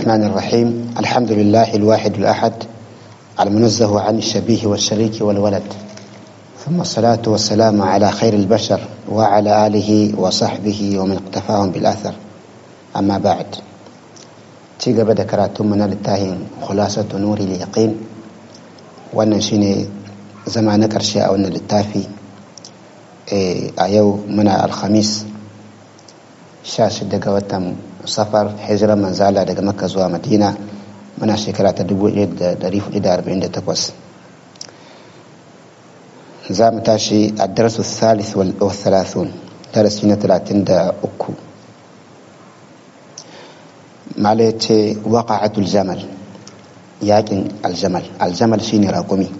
الرحمن الرحيم الحمد لله الواحد الأحد المنزه عن الشبيه والشريك والولد ثم الصلاة والسلام على خير البشر وعلى آله وصحبه ومن اقتفاهم بالأثر أما بعد تيجا بدا كراتم من التاهين خلاصة نور اليقين wannan shine zama na ƙarshe a wannan littafi a yau muna alhamis 16 ga watan safar hijirar manzala daga makka zuwa madina muna shekara ta 1448 za mu tashi a darasu salis wal thalathun darasi na 33 mala ya ce waƙa'atul jamal yakin aljamal aljamal shine raƙumi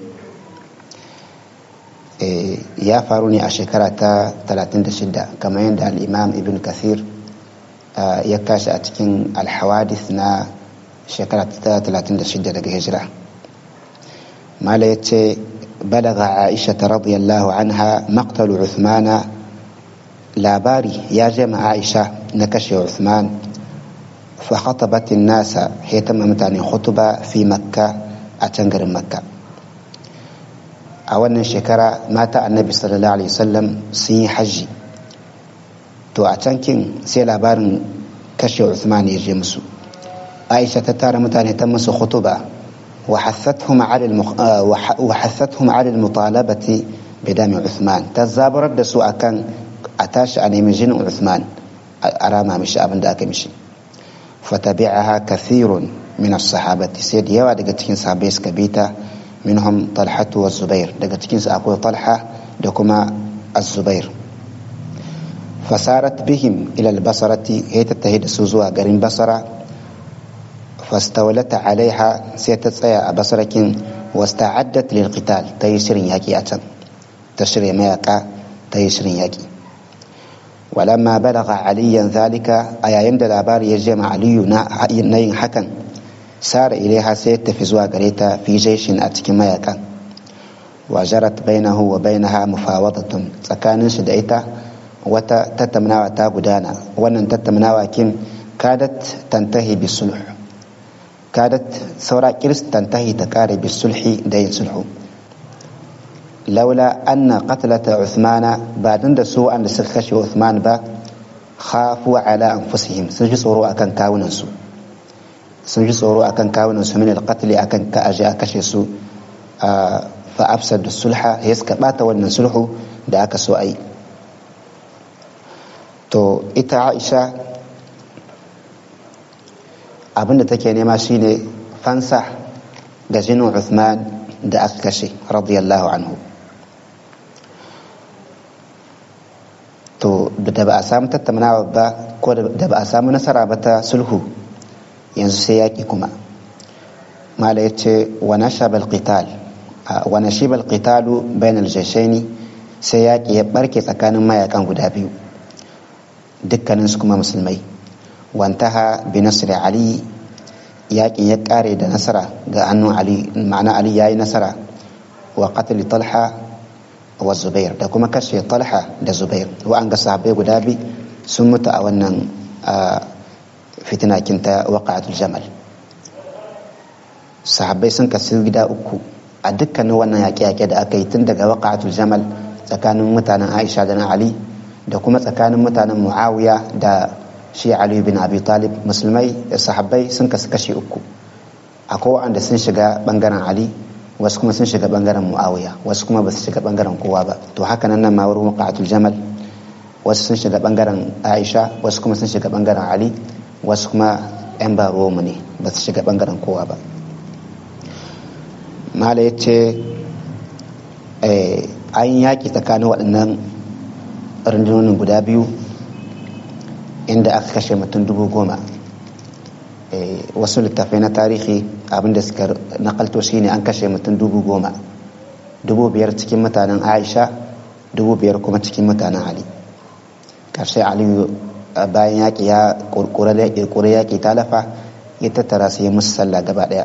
ya faru ne a shekara ta 36 kamar yadda al'imam ibn kathir ya kashi a cikin alhawadis na shekara ta 36 daga hijira mala ya ce balaga aisha ta radiyallahu anha maqtalu uthmana labari ya jama aisha na kashe uthman fa khatabat nasa hitama mutane khutuba fi makka a can garin makka a wannan shekara mata annabi sallallahu alaihi wasallam sun yi hajji to a can kin sai labarin kashe Uthman ya je musu Aisha ta tara mutane ta musu khutuba wa hassathum ala al-mutalabati bi dami Uthman ta zabarar da su akan a tashi a nemi jinin Uthman a rama mishi abin da aka mishi fatabi'aha kathirun min as-sahabati sai da yawa daga cikin sahabbai suka bi ta minhum talhatu wa zubair daga cikin su akwai talha da kuma az-zubair fasarat bihim ila al-basrati hay tattahi da su zuwa garin basara fastawlata alaiha sai ta tsaya a basarakin wasta'addat lil qital ta yi shirin yaki a can ta shirya mayaka ta yi shirin yaki ولما بلغ عليا ذلك أيام دلابار يجمع علي نين حكا سار إليها سيت في زوا غريتا في جيش أتكي ميكا وجرت بينه وبينها مفاوضة سكان شدئتا وتا تتمناوا تا غدانا ونن تتمناوا كين كادت تنتهي بالصلح كادت سورا كريس تنتهي تكاري بالصلح دين صلح لولا أن قتلة عثمان بعدن da su an da suka kashe Uthman ba khafu ala anfusihim sun ji tsoro akan kawunan su sun ji tsoro akan kawunan su min alqatl akan ka aje a kashe su fa afsad sulha ya suka bata wannan sulhu da aka so ai to ita Aisha abinda take nema shine fansa ga jinin Uthman da aka kashe radiyallahu anhu to da ba a samu tattaunawa ba ko da ba a samu nasara ba ta sulhu yanzu sai yaƙi kuma mala ya ce wa nashaba alqital wa nashiba alqitalu bain aljashaini sai yaƙi ya barke tsakanin mayakan guda biyu dukkanin su kuma musulmai wantaha bi nasri ali yaƙin ya ƙare da nasara ga hannun ali ma'ana ali yayi nasara wa qatl talha wa zubair da kuma kashe talha da zubair wa'an ga sahabbai guda bi sun mutu a wannan fitina kinta waqa'atul jamal sahabbai sun kasu gida uku a dukkanin wannan yaƙe-yaƙe da aka yi tun daga waqa'atul jamal tsakanin mutanen aisha da na ali da kuma tsakanin mutanen muawiya da shi ali bin abi talib musulmai da sahabbai sun kasu kashe uku akwai wa'anda sun shiga bangaren ali wasu kuma sun shiga bangaren muawiya wasu kuma ba su shiga bangaren kowa ba to haka nan nan ma wurin waqatul jamal wasu sun shiga bangaren aisha wasu kuma sun shiga bangaren ali wasu kuma yan baro mu ne ba su shiga bangaren kowa ba mala ya ce an yaƙi tsakanin waɗannan rundunonin guda biyu inda aka kashe mutum dubu goma wasu littafai na tarihi abinda suka nakalto shine an kashe mutum dubu goma dubu biyar cikin mutanen aisha dubu biyar kuma cikin mutanen ali karshe aliyu bayan yaƙi ya ƙurƙure yaƙi talafa ya tattara su yi musu sallah gaba ɗaya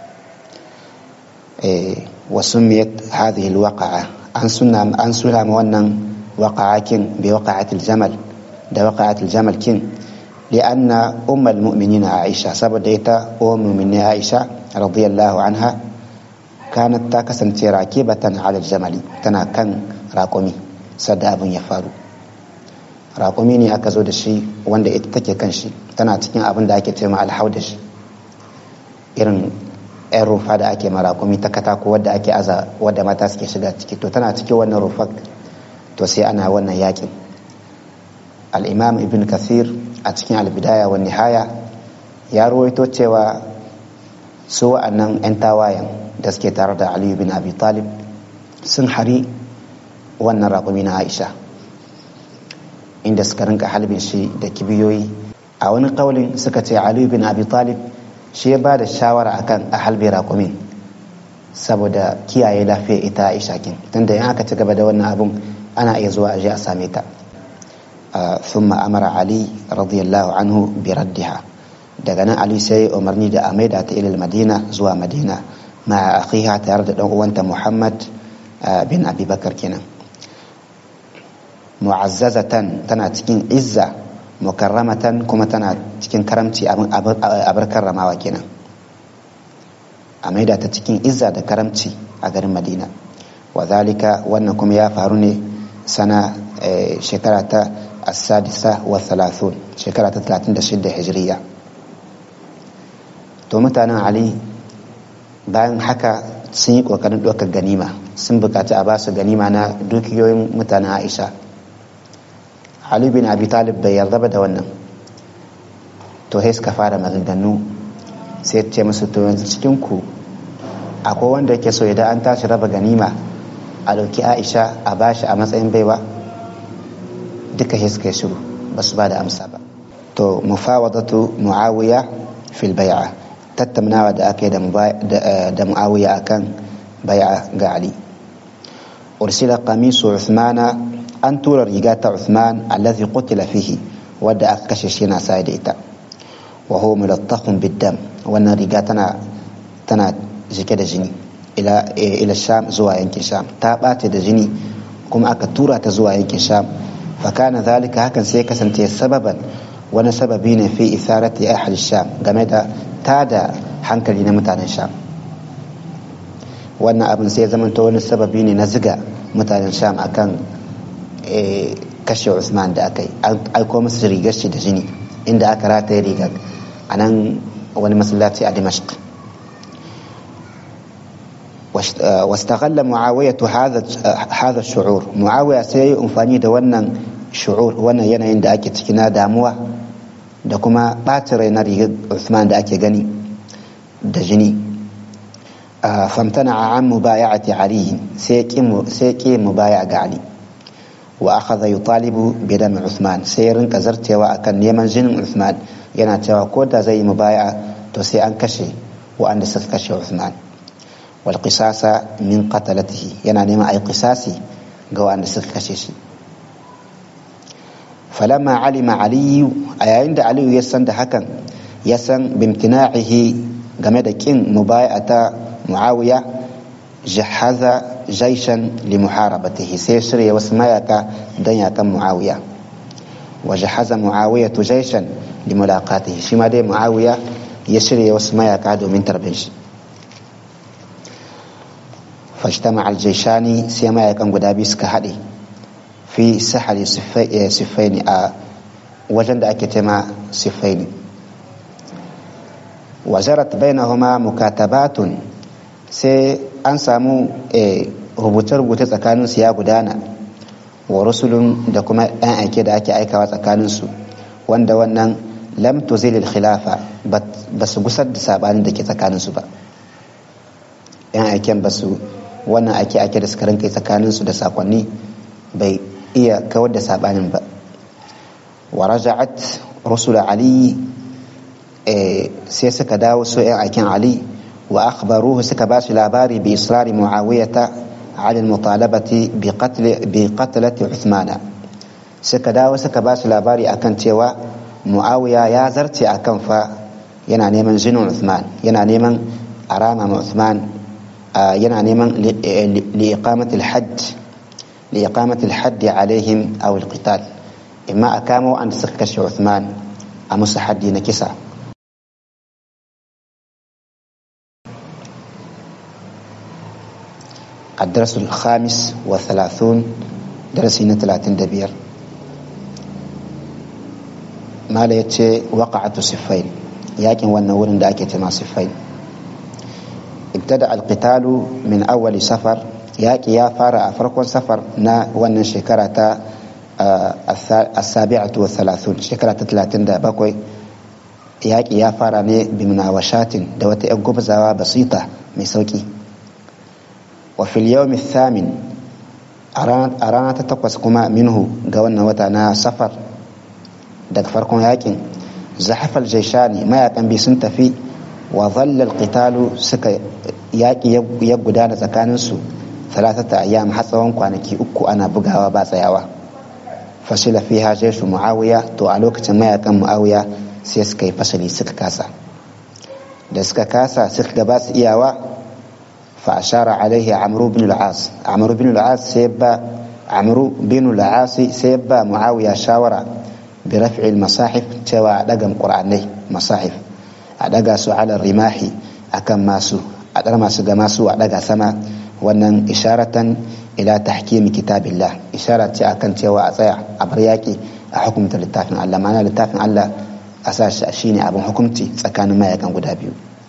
wasu miyat hadhihi alwaqa'a an suna an suna ma wannan waqa'akin bi waqa'atil jamal da waqa'atil jamal kin li'anna ummul mu'minina Aisha saboda ita ummul mu'minin Aisha radiyallahu anha kanat ta kasance rakibatan ala jamali tana kan raƙumi sadda abin ya faru raƙumi ne aka zo da shi wanda ita take kan shi tana cikin abin da ake ce ma alhaudash irin yan rufa da ake ma raƙumi ta katako wadda ake aza wadda mata suke shiga ciki to tana cikin wannan rufar to sai ana wannan yakin al'imam ibn kathir a cikin albidaya wa nihaya ya ruwaito cewa su wa'annan 'yan tawayen da suke tare da aliyu bin abi talib sun hari wannan raƙumi na aisha inda suka rinka halbin shi da kibiyoyi a wani ƙaulin suka ce aliyu bin abi talib shi ya ba da shawara akan a halbe raƙumin saboda kiyaye lafiyar ita aisha kin tunda in aka ci gaba da wannan abun ana iya zuwa aje a same ta ثم أمر علي رضي الله عنه بردها دغنا علي سي أمرني دا أميدة إلى المدينة زوا مدينة مع أخيها تارد أنت محمد بن أبي بكر كنا معززة تنا تكين عزة مكرمة كما تنا تكين كرمتي أبر كرما وكنا أميدة تكين عزة دا كرمتي أغر مدينة وذلك وأنكم يا فاروني سنة شكرة السادسة والثلاثون شكرة ثلاثين دشدة هجرية to mutanen ali bayan haka sun yi kokarin ɗaukar ganima sun bukaci a basu ganima na dukiyoyin mutanen aisha ali bin abi talib bai yarda ba da wannan to sai suka fara maganganu sai ce musu to yanzu cikin ku akwai wanda yake so idan an tashi raba ganima a ɗauki aisha a bashi a matsayin baiwa duka sai suka yi shiru ba su ba da amsa ba to mufawadatu muawiya fil bai'a tattaunawa da aka yi da muawiya akan bai'a ga ali ursila qamisu uthmana an tura riga ta uthman allazi qutila fihi wadda aka kashe shi na sai da ita wa huwa mulattaqun biddam wannan riga tana tana jike da jini ila ila sham zuwa yankin sham ta bace da jini kuma aka tura ta zuwa yankin sham fakana zalika hakan sai kasance sababan wani sababi ne fi isarati ahli sham game da tada hankali na mutanen sham wannan abin sai zamanta wani sababi ne na ziga mutanen sham akan kashe usman da aka yi aiko musu rigar shi da jini inda aka rataye rigar a nan wani masallaci a dimashq واستغل معاوية هذا هذا الشعور معاوية سي amfani da wannan shu'ur wannan yanayin da ake ciki na damuwa da kuma ɓacin rai na rigar Usman da ake gani da jini famtana a an mubaya'ati Ali sai ƙi mubaya ga Ali wa akhadha yutalibu bi dami Usman sai rinka zartewa akan neman jinin Usman yana cewa ko da zai yi mubaya to sai an kashe wa'anda suka kashe Usman wal qisasa min qatalatihi yana neman ai qisasi ga wa'anda suka kashe shi فلما علم علي أيين da Aliyu ya san da hakan ya san bimtina'ihi game da kin mubayata Muawiya jahaza jaishan li muharabatihi sai shirya wasu mayaka don yakan Muawiya wa jahaza Muawiya tu jaishan li mulaqatihi shi ma dai Muawiya ya shirya wasu mayaka domin tarbin shi fashtama al-jaishani sai mayakan guda biyu suka haɗe fi sahari siffaini a wajen da ake tema siffaini wajarat bainahuma mukatabatun sai an samu rubuce-rubuce tsakaninsu ya gudana wa rusulun da kuma 'yan aike da ake aikawa tsakaninsu wanda wannan lam tuzilil khilafa ba su gusar da sabanin da ke tsakaninsu ba 'yan aiken ba su wannan ake ake da suka rinka tsakaninsu da sakonni bai iya kawar da sabanin ba wa raja'at rusul ali sai suka dawo su yan aikin ali wa akhbaruhu suka ba shi labari bi israri muawiyata ala mutalabati bi qatl bi qatlati uthmana suka dawo suka ba shi labari akan cewa muawiya ya zarce akan fa yana neman jinin uthman yana neman arama ma uthman yana neman li iqamati al-hajj لإقامة الحد عليهم أو القتال إما أكاموا أن سكش عثمان a musu haddi na kisa الدرس الخامس والثلاثون درسي ثلاثين دبير ما يتشي وقعة صفين ياكن والنور دا أكي تما صفين ابتدأ القتال من أول سفر ياكي يا فارا فرق سفر نا ون شكرة السابعة والثلاثون شكرة ثلاثين دا بكوي yaƙi ya fara ne bimunawashatin da wata 'yan gubzawa basita mai sauƙi wa fil yawmi thamin a rana ta takwas kuma minhu ga wannan wata na safar daga farkon yaƙin zahafal jaishani mayakan bi sun tafi wa zallal qitalu suka yaƙi ya gudana tsakaninsu talatata ayyam har tsawon kwanaki uku ana bugawa ba tsayawa fasila fiha jaishu muawiya to a lokacin mayakan muawiya sai suka yi fasali suka kasa da suka kasa suka gaba su iyawa fa ashara alaihi amru bin al-as amru bin al-as sai ba amru bin al-as sai ba muawiya shawara bi raf'i al-masahif cewa a daga qur'anai masahif a daga su ala rimahi akan masu a dar masu ga masu a daga sama wannan isharatan ila tahkimi kitabillah ishara ce akan cewa a tsaya a bar yaki a hukumta littafin Allah ma'ana littafin Allah a sa shi ne abin hukunci tsakanin mayakan guda biyu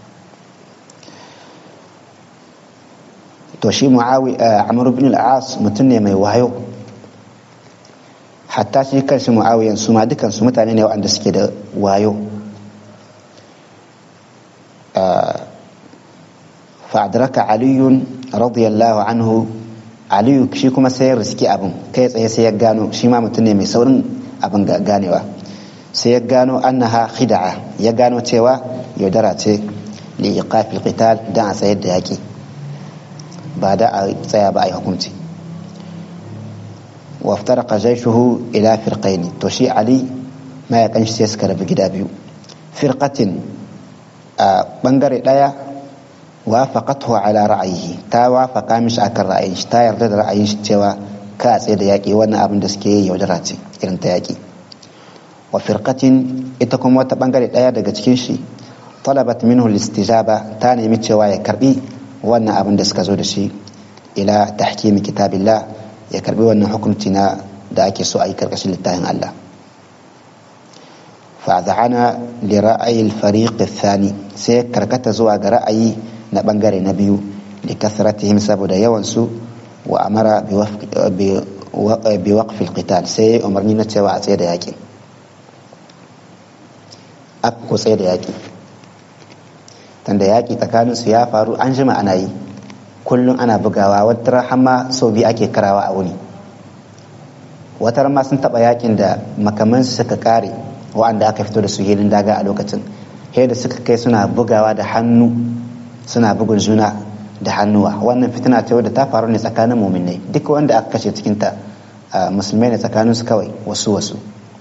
to shi mu'awi amr bin al-as mutum ne mai wayo hatta shi kanshi mu'awiyan su ma dukan su mutane ne waɗanda suke da wayo fa'adraka aliyun radiyallahu anhu aliyu shi kuma sai ya riski abin kai tsaye sai ya gano shi ma mutum ne mai saurin abin ganewa sai ya gano annaha khida'a ya gano cewa yaudara ce li iqafil qital dan a tsayar da yaki ba da a tsaya ba a yi hukunci wa iftaraqa jayshuhu ila firqain to shi ali mayakan shi sai suka rabu gida biyu firqatin a bangare daya wafaqathu ala ra'ayihi ta wafaqa mishi akan ra'ayin shi ta yarda da ra'ayin shi cewa ka tsaye da yaki wannan abin da suke yi yaudara ce irin ta yaki wa firqatin ita kuma wata bangare daya daga cikin shi talabat minhu istijaba ta nemi cewa ya karbi wannan abin da suka zo da shi ila tahkimi kitabillah ya karbi wannan hukunci na da ake so a yi karkashin littafin Allah fa'adhana li ra'ayi al-fariq ath-thani sai karkata zuwa ga ra'ayi na bangare na biyu li kasratihim saboda yawan su wa amara bi waqf al-qital sai umarni na cewa a tsaye da yaƙi aka ko tsaye da yaƙi tanda yaƙi tsakaninsu ya faru an jima ana yi kullum ana bugawa wata rahama sau biyu ake karawa a wuni wata ma sun taɓa yaƙin da makamansu suka ƙare wa'anda aka fito da su hilin daga a lokacin da suka kai suna bugawa da hannu suna bugun juna da hannuwa wannan fitina ta da ta faru ne tsakanin muminai duk wanda aka kashe cikinta musulmai ne tsakaninsu kawai wasu wasu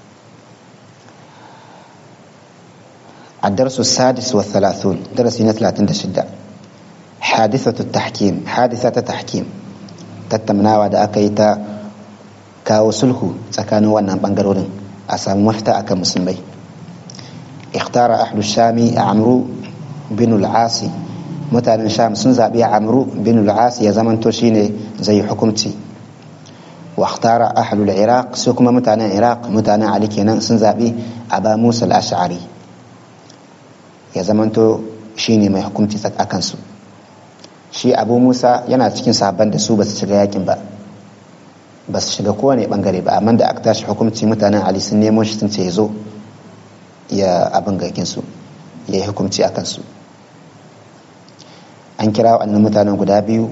الدرس السادس والثلاثون درس ثلاثين شدة حادثة التحكيم حادثة تحكيم tattaunawa da aka yi ta kawo sulhu tsakanin wannan bangarorin a samu mafita akan musulmai ikhtara ahlu shami amru bin al-asi mutanen sham sun zaɓi amru bin al-asi ya zamanto shine zai hukunci wa ikhtara ahlu al-iraq su kuma mutanen iraq mutanen ali kenan sun zaɓi aba musa al-ash'ari ya zamanto shi ne mai hukunci a kansu shi abu musa yana cikin sabon da su ba su shiga yakin ba ba su shiga kowane bangare ba amma da aka tashi hukunci mutanen ali sun nemo shi sun ce ya zo ya abin gaginsu ya yi hukunci a kansu an kira waɗannan mutanen guda biyu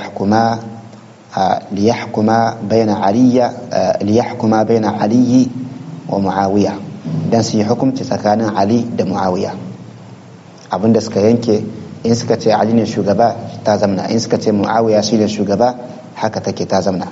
liyahkuma bayna aliyya liyahkuma bayna aliyi wa muawiya dan su yi hukunci tsakanin ali da muawiya abinda suka yanke in suka ce ali ne shugaba ta zamna in suka ce muawiya shi ne shugaba haka take ta zamna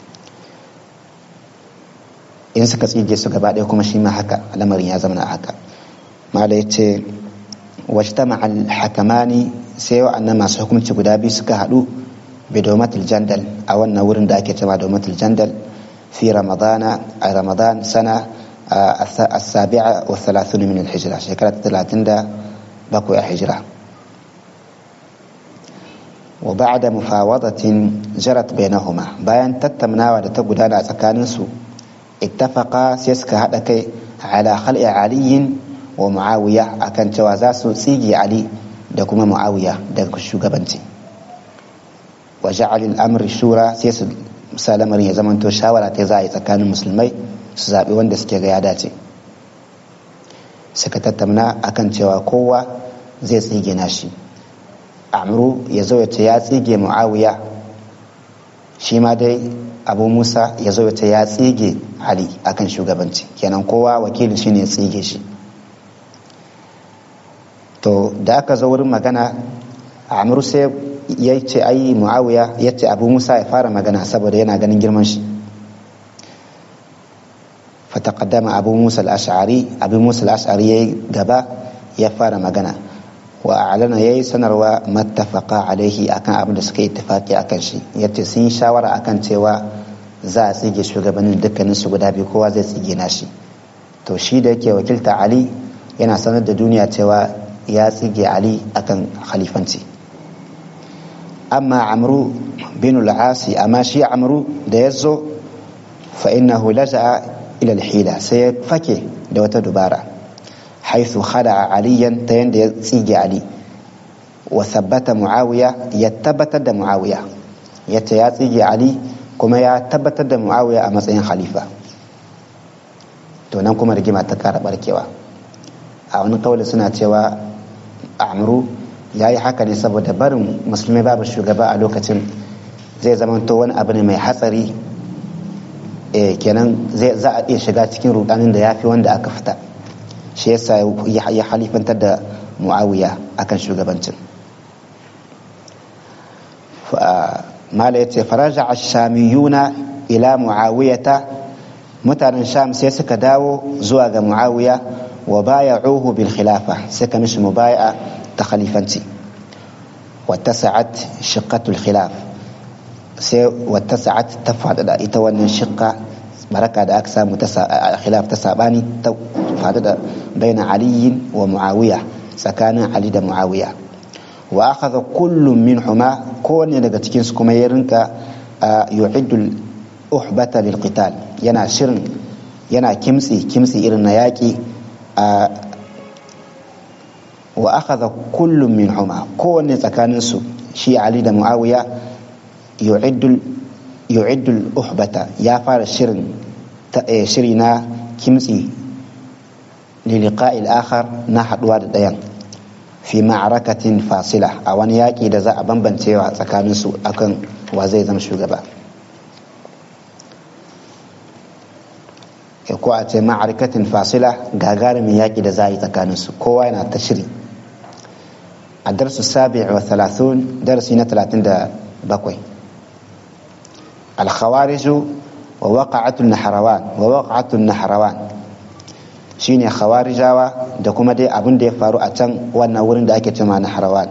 in suka tsige su gaba ɗaya kuma shi ma haka lamarin ya zamna haka mala ya ce wajtama al-hakamani sai wa'annan masu hukunci guda biyu suka haɗu bidomatul jandal a wannan wurin da ake cewa domatul jandal fi ramadana a ramadan sana السابعة والثلاثون من الهجرة شكرا ثلاثين دا بقوا هجرة وبعد مفاوضة جرت بينهما bayan tattaunawa da ta gudana tsakaninsu ittafaqa sai suka haɗa kai ala khal'i aliyin wa muawiya akan cewa za su tsige ali da kuma muawiya daga shugabanci wa ja'alil amri shura sai su sa lamarin ya zamanto shawara ta za a yi tsakanin musulmai su zaɓi wanda suke ga ya dace suka tattauna akan cewa kowa zai tsige nashi amru ya zo ya ce ya tsige muawiya shi ma dai abu musa ya zo ya ce ya tsige ali akan shugabanci kenan kowa wakili shi ne ya tsige shi to da aka zo wurin magana amru sai ya ce ayi muawiya ya ce abu musa ya fara magana saboda yana ganin girman shi fataqaddama abu musa al-ash'ari abu musa al-ash'ari yayi gaba ya fara magana wa a'lana yayi sanarwa mattafaqa alaihi akan abin da suka yi ittifaqi akan shi yace sun yi shawara akan cewa za a tsige shugabannin dukkanin su guda biyu kowa zai tsige nashi to shi da yake wakilta ali yana sanar da duniya cewa ya tsige ali akan khalifanci amma amru bin al-asi amma shi amru da yazo fa innahu laja'a ila al-hila sai ya fake da wata dubara حيث خدع عليا تين تسيجي علي وثبت معاوية يتبت دا معاوية يتياتيجي علي كما يتبت دا معاوية أما سين خليفة to nan kuma rigima ta kara barkewa a wani kawai suna cewa amru ya yi haka ne saboda barin musulmai babu shugaba a lokacin zai zamanto wani abu ne mai hatsari kenan za a iya shiga cikin rudanin da ya fi wanda aka fita shi yasa ya halifantar da muawiya akan shugabancin mala ya ce faraja shamiyuna ila muawiyata mutanen sham sai suka dawo zuwa ga muawiya wa baya'uhu bil khilafa suka mishi mubaya'a ta khalifanci wattasa'at shiqqatul khilaf sai wattasa'at ta faɗaɗa ita wannan shiqqa baraka da aka samu ta khilaf ta sabani ta faɗaɗa baina aliyin wa muawiya tsakanin ali da muawiya wa akhadha kullum minhuma kowanne daga cikin su kuma ya rinka yu'iddu uhbata lil qital yana shirin yana kimtsi kimtsi irin na yaƙi wa akhadha kullum minhuma kowanne tsakanin su shi ali da muawiya yu'iddu yu'iddu uhbata ya fara shirin shiri na kimtsi liliqa'i al-akhar na haduwa da ɗayan fi ma'arakatin fasila a wani yaƙi da za a bambancewa tsakaninsu akan wa zai zama shugaba ko a ce ma'arakatin fasila gagarumin yaƙi da za a yi tsakaninsu kowa yana ta shiri a darsu sabi wa talatin darasi na talatin da bakwai alkhawariju wa waƙa'atun naharawan wa waƙa'atun naharawan shine khawarijawa da kuma dai abin da ya faru a can wannan wurin da ake cema na harawan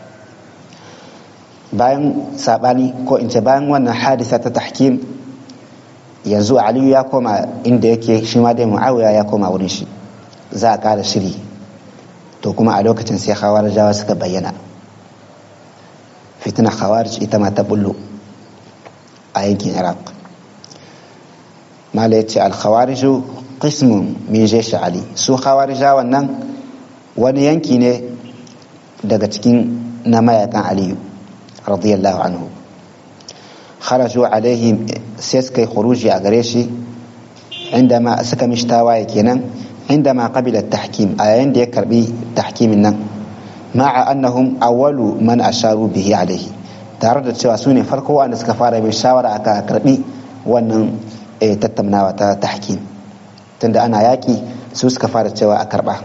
bayan sabani ko in ce bayan wannan hadisa ta tahkim yanzu aliyu ya koma inda yake shi ma dai muawiya ya koma wurin shi za a kara shiri to kuma a lokacin sai khawarijawa suka bayyana fitina khawarij ita ma ta bullo a yankin iraq mala ya ce al-khawariju qismun min jeshi ali su khawarija wannan wani yanki ne daga cikin na mayakan aliyu radiyallahu anhu kharaju alaihi sai suka yi khuruji a gare shi indama suka mishi tawaye kenan indama qabila tahkim a yayin da ya karbi tahkimin nan ma'a annahum awwalu man asharu bihi alaihi tare da cewa su ne farko wanda suka fara mai shawara aka karbi wannan tattaunawa ta tahkim tunda ana yaƙi su suka fara cewa a karɓa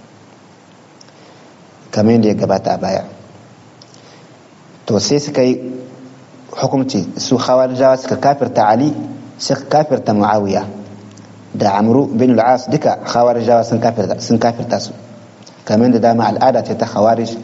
kamar yadda ya gabata a baya to sai suka yi hukumci su jawa suka kafirta ali suka kafirta muawiya da amru bin al'as duka jawa sun kafirta su kamar yadda dama al'ada ce ta khawarij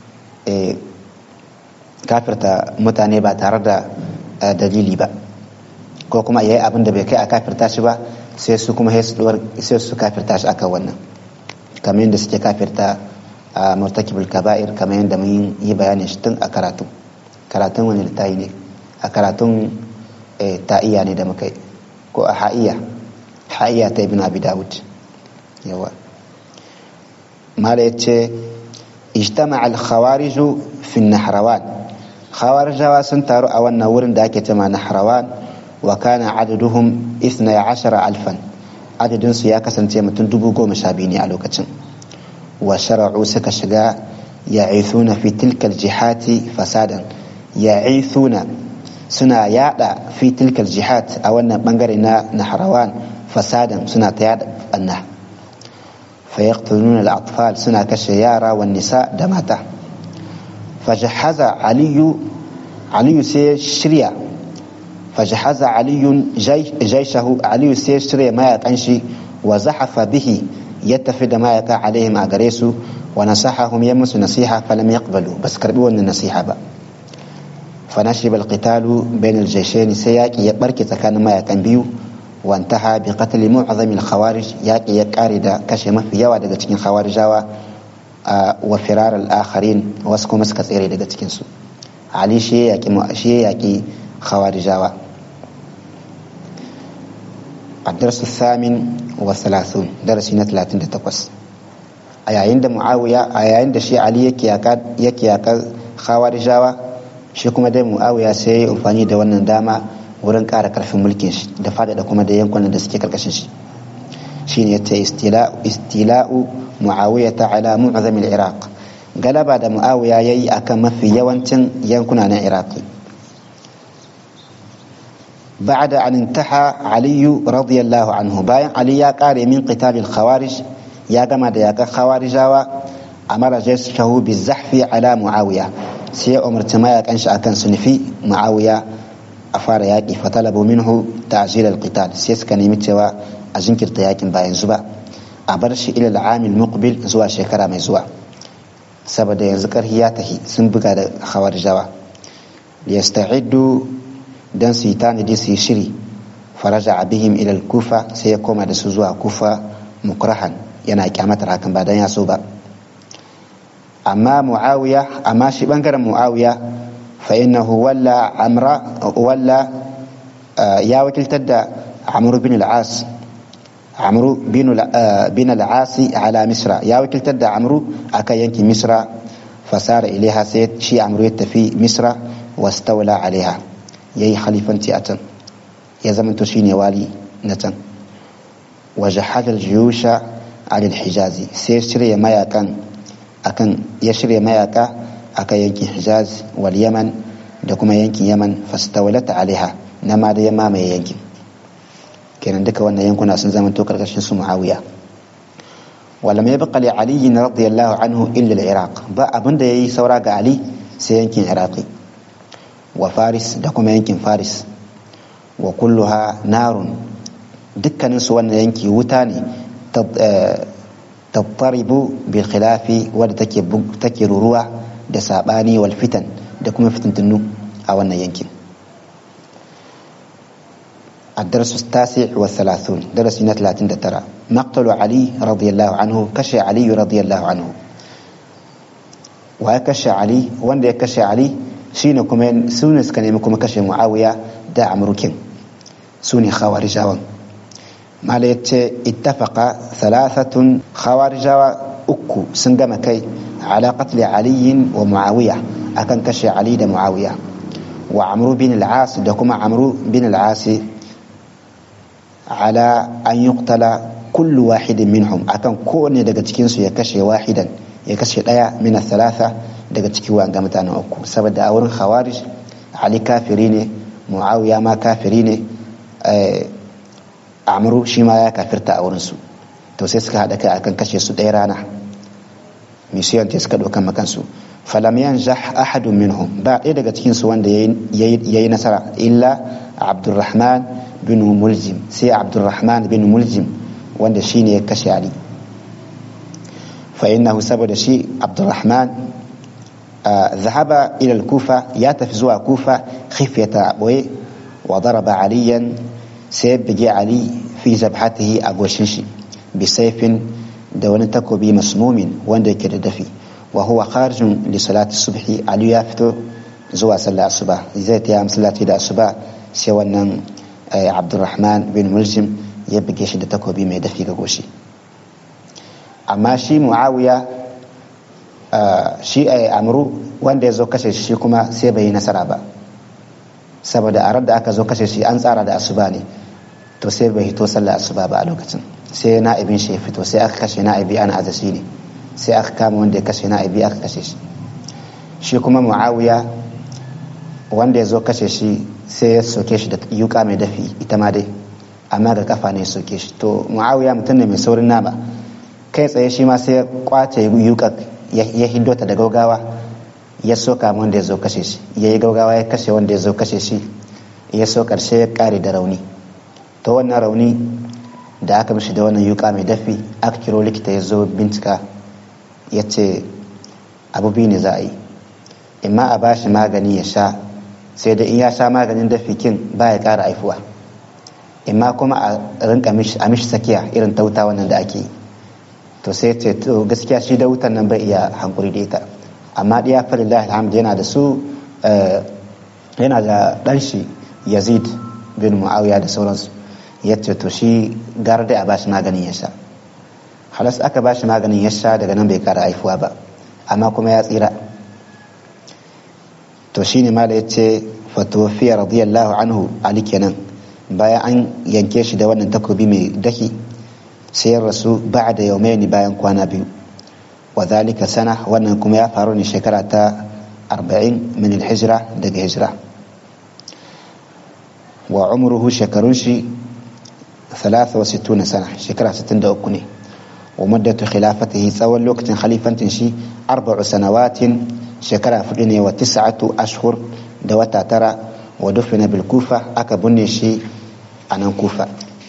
kafirta mutane ba tare da dalili ba ko kuma yayi abin da bai kai a kafirta shi ba sai su kuma sai su kafirta shi akan wannan kamar yadda suke kafirta a murtakibul kaba'ir kamar yadda mun yi bayanin shi tun a karatu karatun wani littafi ne a karatun ta'iya ne da muka ko a ha'iya ha'iya ta ibn abi dawud yawa mala yace ijtama al khawarij fi nahrawan khawarijawa sun taru a wannan wurin da ake cewa nahrawan wa kana adaduhum 12000 alfan adadin su ya kasance mutum dubu goma sha biyu ne a lokacin wa shara'u suka shiga ya'ithuna fi tilka jihati fasadan ya'ithuna suna yada fi tilka jihad a wannan bangare na nahrawan fasadan suna ta yada banna فيقتلون الأطفال سنة كشيارة والنساء دماتا فجهز علي علي سي شريا فجهز علي جيش جيشه علي سي شريا ما يتنشي وزحف به يتفد ما يقع عليهم أغريسو ونصحهم يمس نصيحة فلم يقبلوا بس كربوا النصيحة بقى فنشب القتال بين الجيشين سياكي يبركي تكان ما يتنبيو وانتهى بقتل معظم الخوارج ياكي يكارد كشمة في يوا daga cikin khawarijawa wa firar al-akharin wasu kuma suka tsere daga cikin su ali shi yaki shi yaki khawarijawa الدرس الثامن والثلاثون درس ثلاثين تقص a yayin da muawiya a yayin da shi ali yake yaka khawarijawa shi kuma dai muawiya sai ya amfani da wannan dama wurin ƙara ƙarfin mulkin shi da faɗaɗa kuma da yankunan da suke karkashin shi shine yace istila'u muawiya ta'ala mu'azam al-iraq galaba da muawiya yayi akan mafi yawancin yankuna na iraqi بعد أن انتهى علي رضي الله عنه باين علي يا قاري من قتال الخوارج يا جماعة يا خوارج أمر جيشه بالزحف على معاوية سي أمر تما كانش أكن سنفي معاوية أفار ياكي فطلبوا منه تعجيل القتال سيس كان يمتوا أجنكر تياكين باين زبا أبرش إلى العام المقبل زوا شكرا mai zuwa saboda yanzu karhi ya tahi sun buga da khawarijawa liyasta'iddu dan su yi tanadi su yi shiri faraja bihim ilal kufa sai ya koma da su zuwa kufa mukrahan yana kyamatar hakan ba dan ya so ba amma muawiya amma shi bangaren muawiya fa innahu walla amra walla ya wakiltar da amru bin al-as amru bin al-as ala misra ya wakiltar da amru aka yanki misra fasara ilaiha sai shi amru ya tafi misra wastawla alaiha ya yi khalifanci a can ya zamanto shi ne wali na can waje hajjar jiyusha alil hijazi sai shirya mayakan akan ya shirya mayaka akan yankin hijaz wal yaman da kuma yankin yaman fastawalata alaiha na ma da ya mamaye yankin kenan duka wannan yankuna sun zamanto karkashin su muawiya ولم يبق لعلي رضي الله عنه إلا العراق با أبن دا يي سورا علي سينكين عراقي wa faris da kuma yankin faris wa kulluha narun dukkaninsu wannan yanki wuta ne tattaribu bil khilafi wadda take ruruwa da sabani wal fitan da kuma fitintunu a wannan yankin الدرس التاسع والثلاثون درس سنة ثلاثين ترى مقتل علي رضي الله عنه كشى علي رضي الله عنه وكشى علي وان كشى علي shine kuma su ne suka nemi kuma kashe muawiya da amurkin su ne khawarijawan mala ya ce ittafaqa thalathatun khawarijawa uku sun gama kai ala qatli aliyin wa muawiya akan kashe ali da muawiya wa amru bin al-as da kuma amru bin al-as ala an yuqtala kullu wahidin minhum akan kowanne daga cikin su ya kashe wahidan ya kashe daya min thalatha daga ciki wanga mutanen uku saboda a wurin khawarij ali kafiri ne muawiya ma kafiri ne amru shi ma ya kafirta a wurin su to sai suka haɗa kai akan kashe su ɗaya rana mission ta suka ɗaukan makansu falam yanjah ahadun minhum ba ɗaya daga cikin su wanda yayi nasara illa abdurrahman bin muljim sai abdurrahman bin muljim wanda shine ya kashe ali fa innahu saboda shi abdurrahman ذهب إلى الكوفة ياتف كوفة خفية أبوي وضرب عليا سيب علي fi zabhatihi a goshin shi bi saifin da wani takobi masmumin wanda yake da dafi wa huwa kharijun li salati subhi ali ya fito zuwa sallar asuba zai ta masallaci da asuba sai wannan abdurrahman bin muljim ya buge shi da takobi mai dafi ga goshi amma shi muawiya shi a amru wanda ya zo kashe shi kuma sai bai yi nasara ba saboda a da aka zo kashe shi an tsara da asuba ne to sai bai hito sallar asuba ba a lokacin sai na'ibin shi ya fito sai aka kashe na'ibi ana azashi ne sai aka kama wanda ya kashe na'ibi aka kashe shi shi kuma muawiya wanda ya zo kashe shi sai ya soke shi da yuka mai dafi ita ma dai amma ga kafa ne ya soke shi to muawiya mutum ne mai saurin nama kai tsaye shi ma sai ya kwace yuka ya hiddo ta da gaugawa ya soka wanda ya zo kashe shi ya yi gaugawa ya kashe wanda ya zo kashe shi ya so karshe ya kare da rauni to wannan rauni da aka mishi da wannan yuka mai dafi aka kiro likita ya zo bincika ya ce abu biyu ne za a yi imma a bashi magani ya sha sai da in ya sha maganin dafi kin ba ya kara haifuwa imma kuma a rinka a mishi sakiya irin ta wuta wannan da ake yi to sai ce to gaskiya shi da wutan nan bai iya hankuri da ita amma ɗaya falillahi alhamdu yana da su yana da ɗan shi yazid bin muawiya da sauransu ya ce to shi gara da a bashi maganin ya sha halas aka bashi maganin ya sha daga nan bai kara haifuwa ba amma kuma ya tsira to shine ma da ya ce fatofiya radiyallahu anhu ali kenan bayan an yanke shi da wannan takobi mai daki sai ya rasu ba da yaumaini bayan kwana biyu wa zalika sana wannan kuma ya faru ne shekara ta arba'in min hijira daga hijira wa umruhu shekarun shi 63 sana shekara 63 ne wa muddatu khilafatihi tsawon lokacin khalifantin shi arba'u sanawatin shekara fudu ne wa tis'atu ashhur da wata tara wa dufina bil kufa aka binne shi a nan kufa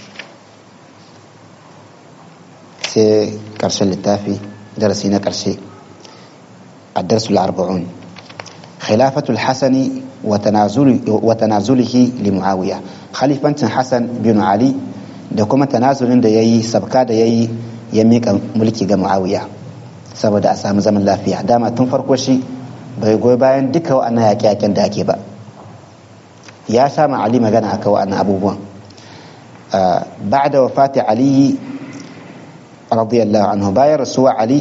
sai karshen littafi darasi na karshe الدرس الأربعون خلافة الحسن وتنازل وتنازله لمعاوية خليفة حسن بن علي da kuma tanazulin da ya yi sabka da ya yi ya miƙa mulki ga muawiya saboda a samu zaman lafiya dama tun farko shi bai goyi bayan duka wa'annan yaƙe-yaƙen da ake ba ya sha ma ali magana aka wa'annan abubuwan ba'da wafati ali radiyallahu anhu bayan rasuwa ali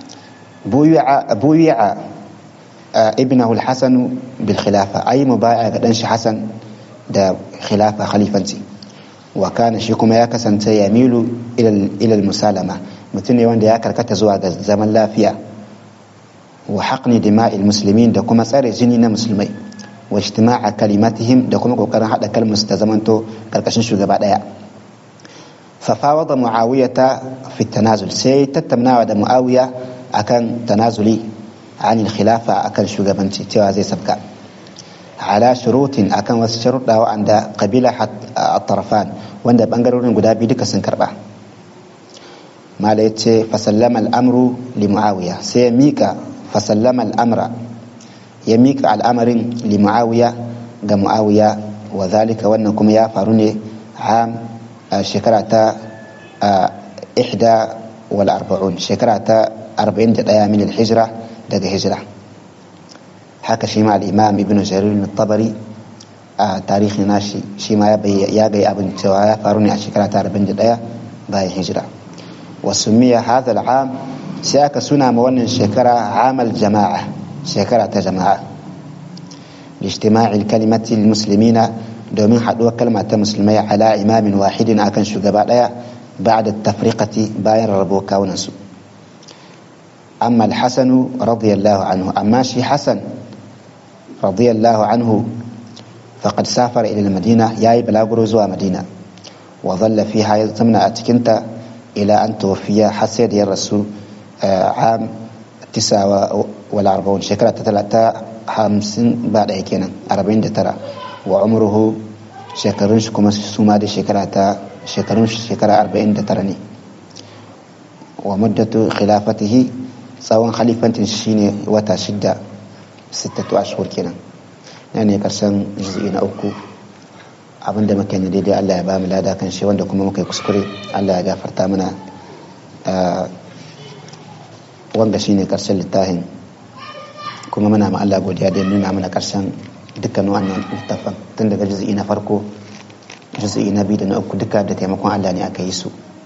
buyi'a ibnahu al-hasan bil khilafa ayi mubaya ga dan shi hasan da khilafa khalifanci wa kana shi kuma ya kasance ya milu ilal musalama mutum ne wanda ya karkata zuwa ga zaman lafiya wa haƙni dima'il musulmin da kuma tsare jini na musulmai wa ijtima'a kalimatihim da kuma kokarin haɗa kalmus ta zamanto karkashin shugaba ɗaya fafawada muawiyata fi tanazul sai tattaunawa da muawiya akan tanazuli anil khilafa akan shugabanci cewa zai sabka ala shurutin akan wasu sharuɗa wa'anda kabila at-tarafan wanda bangarorin guda biyu duka sun karba mala ya ce fasallama al'amru li muawiya sai ya mika fasallama al'amra ya mika al'amarin li muawiya ga muawiya wa zalika wannan kuma ya faru ne a shekara ta ihda wal arba'un shekara ta arba'in da ɗaya min hijira daga hijira haka shi ma al'imam ibn jarir tabari a tarihi nashi shi ma ya gai abin cewa ya faru ne a shekara ta 41 bayan hijira wasu miya hadha al'am sai aka suna ma wannan shekara amal jama'a shekara ta jama'a lijtima'il kalimati muslimina domin haɗuwar kalma ta musulmai ala imamin wahidin akan shugaba ɗaya ba'da tafriqati bayan rarrabo kawunansu amma al-hasanu radiyallahu anhu amma shi hasan radiyallahu anhu فقد سافر إلى المدينة ياي بلاغرو زوا مدينة وظل فيها زمنا أتكنت إلى أن توفي حسيد يا الرسول عام تسعة والأربعون شكرا تتلاتة خمسين بعد هيكينا أربعين ترى وعمره شكرون شكما سوما دي شكرا تا شكرون شكرا أربعين ترى ومدة خلافته سواء خليفة شيني وتا شدة ستة أشهر كنا nan ne karshen juz'i na uku abinda muka yi daidai Allah ya ba mu lada kan shi wanda kuma muka yi kuskure Allah ya gafarta mana wanga shine karshen littafin kuma muna ma Allah godiya da nuna mana karshen dukkan wannan littafin tun daga juz'i na farko juz'i na biyu da na uku duka da taimakon Allah ne aka yi su